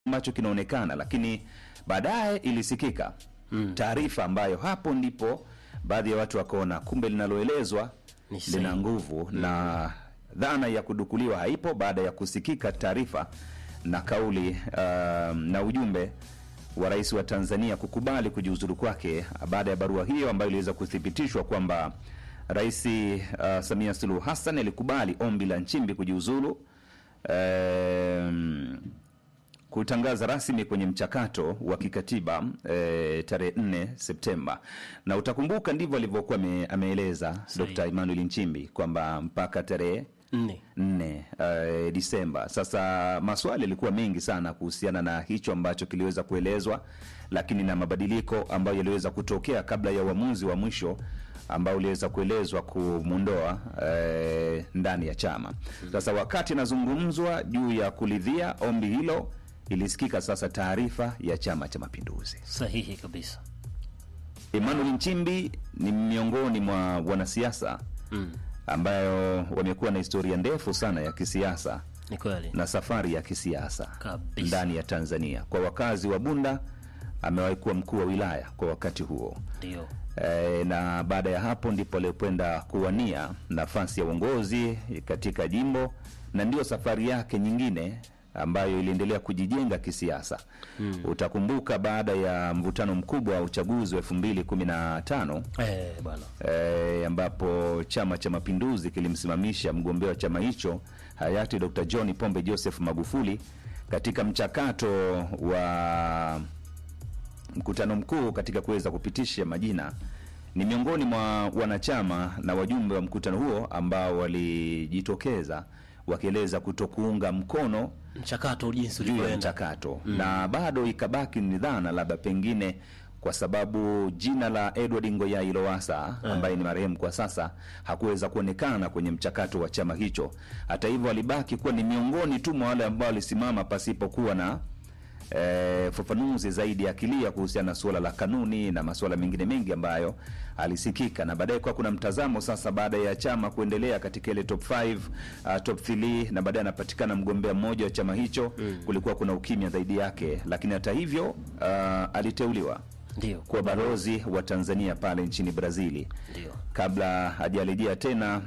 ambacho kinaonekana, lakini baadaye ilisikika Mm. taarifa ambayo hapo ndipo baadhi ya watu wakaona kumbe linaloelezwa Ni sahihi. lina nguvu na dhana ya kudukuliwa haipo baada ya kusikika taarifa na kauli uh, na ujumbe wa rais wa Tanzania kukubali kujiuzuru kwake baada ya barua hiyo ambayo iliweza kuthibitishwa kwamba Rais uh, Samia Suluhu Hassan alikubali ombi la Nchimbi kujiuzulu um, kutangaza rasmi kwenye mchakato wa kikatiba e, tarehe 4 Septemba, na utakumbuka ndivyo alivyokuwa ame- ameeleza Sahihi. Dr. Emmanuel Nchimbi kwamba mpaka tarehe nne 4 uh, Disemba. Sasa maswali yalikuwa mengi sana kuhusiana na hicho ambacho kiliweza kuelezwa, lakini na mabadiliko ambayo yaliweza kutokea kabla ya uamuzi wa mwisho ambao uliweza kuelezwa kumwondoa eh, ndani ya chama. Sasa wakati inazungumzwa juu ya kulidhia ombi hilo, ilisikika sasa taarifa ya Chama cha Mapinduzi. sahihi kabisa Emmanuel Nchimbi ni miongoni mwa wanasiasa mm. ambayo wamekuwa na historia ndefu sana ya kisiasa ni kweli na safari ya kisiasa Kabisa. ndani ya Tanzania. Kwa wakazi wa Bunda, amewahi kuwa mkuu wa wilaya kwa wakati huo ndio e, na baada ya hapo ndipo alipoenda kuwania nafasi ya uongozi katika jimbo, na ndiyo safari yake nyingine ambayo iliendelea kujijenga kisiasa. Hmm. Utakumbuka baada ya mvutano mkubwa wa uchaguzi wa elfu mbili kumi na tano eh, bwana e, ambapo Chama cha Mapinduzi kilimsimamisha mgombea wa chama hicho hayati Dr. John Pombe Joseph Magufuli katika mchakato wa mkutano mkuu katika kuweza kupitisha majina. Ni miongoni mwa wanachama na wajumbe wa mkutano huo ambao walijitokeza wakieleza kutokuunga mkono mchakato jinsi juu ya ulivyoenda mchakato na bado ikabaki ni dhana labda pengine kwa sababu jina la Edward Ngoyai Lowassa ambaye ni marehemu kwa sasa hakuweza kuonekana kwenye mchakato wa chama hicho. Hata hivyo, alibaki kuwa ni miongoni tu mwa wale ambao walisimama pasipokuwa na eh, fafanuzi zaidi akilia kuhusiana na suala la kanuni na masuala mengine mengi ambayo alisikika, na baadaye kwa kuna mtazamo sasa, baada ya chama kuendelea katika ile top 5 uh, top 3 na baadaye anapatikana mgombea mmoja wa chama hicho kulikuwa kuna ukimya zaidi yake, lakini hata hivyo uh, aliteuliwa ndio kuwa balozi wa Tanzania pale nchini Brazili ndio kabla hajarejea tena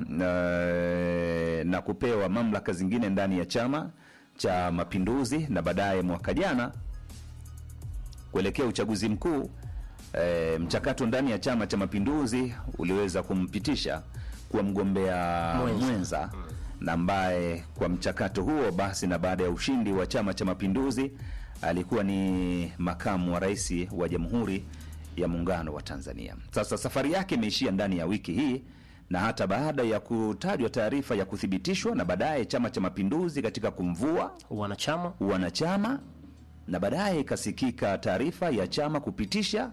uh, na kupewa mamlaka zingine ndani ya Chama cha Mapinduzi, na baadaye mwaka jana kuelekea uchaguzi mkuu e, mchakato ndani ya Chama cha Mapinduzi uliweza kumpitisha kuwa mgombea Mwenza. mwenza, na ambaye kwa mchakato huo basi na baada ya ushindi wa Chama cha Mapinduzi alikuwa ni makamu wa rais wa Jamhuri ya Muungano wa Tanzania. Sasa safari yake imeishia ndani ya wiki hii na hata baada ya kutajwa taarifa ya kuthibitishwa na baadaye Chama cha Mapinduzi katika kumvua wanachama wanachama na baadaye ikasikika taarifa ya chama kupitisha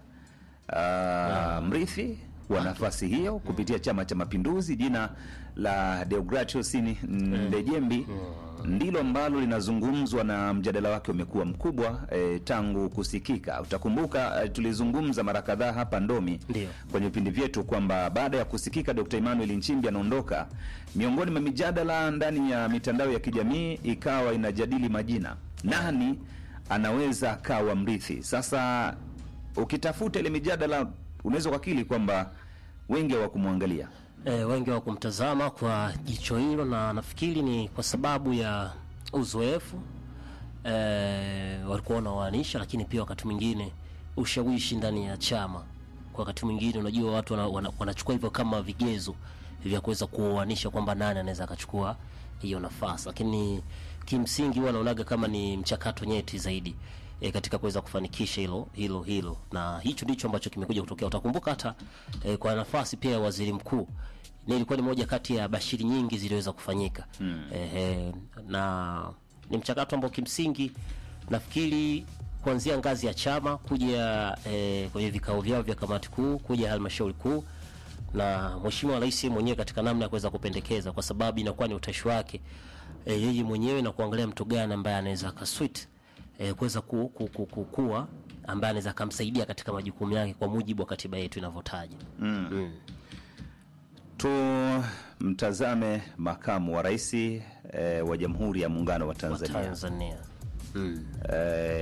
uh, mrithi wa nafasi hiyo kupitia Chama cha Mapinduzi. Jina la Deogratius Ndejembi ndilo ambalo linazungumzwa na mjadala wake umekuwa mkubwa eh, tangu kusikika. Utakumbuka eh, tulizungumza mara kadhaa hapa Ndomi Ndio. kwenye vipindi vyetu kwamba baada ya kusikika Dr. Emmanuel Nchimbi anaondoka, miongoni mwa mijadala ndani ya mitandao ya kijamii ikawa inajadili majina, nani anaweza akawa mrithi. Sasa ukitafuta ile mijadala, unaweza kuakili kwamba wengi hawakumwangalia e, wengi wa kumtazama kwa jicho hilo, na nafikiri ni kwa sababu ya uzoefu e, walikuwa wanawaanisha, lakini pia wakati mwingine ushawishi ndani ya chama. Kwa wakati mwingine, unajua watu wana, wana, wanachukua hivyo kama vigezo vya kuweza kuoanisha kwamba nani anaweza akachukua hiyo nafasi, lakini kimsingi huwa naonaga kama ni mchakato nyeti zaidi e, katika kuweza kufanikisha hilo hilo hilo, na hicho ndicho ambacho kimekuja kutokea. Utakumbuka hata e, kwa nafasi pia ya waziri mkuu ni ilikuwa ni moja kati ya bashiri nyingi ziliweza kufanyika mm. e, na ni mchakato ambao kimsingi nafikiri kuanzia ngazi ya chama kuja e, kwenye vikao vyao vya kamati kuu kuja halmashauri kuu na mheshimiwa rais mwenyewe katika namna ya kuweza kupendekeza, kwa sababu inakuwa ni utashi wake e, yeye mwenyewe na kuangalia mtu gani ambaye anaweza akaswit e, kuweza ku, ku, ku, ku, kuwa ambaye anaweza akamsaidia katika majukumu yake kwa mujibu wa katiba yetu inavyotaja. tumtazame makamu wa rais eh, wa Jamhuri ya Muungano wa Wa Tanzania Tanzania Mm. eh,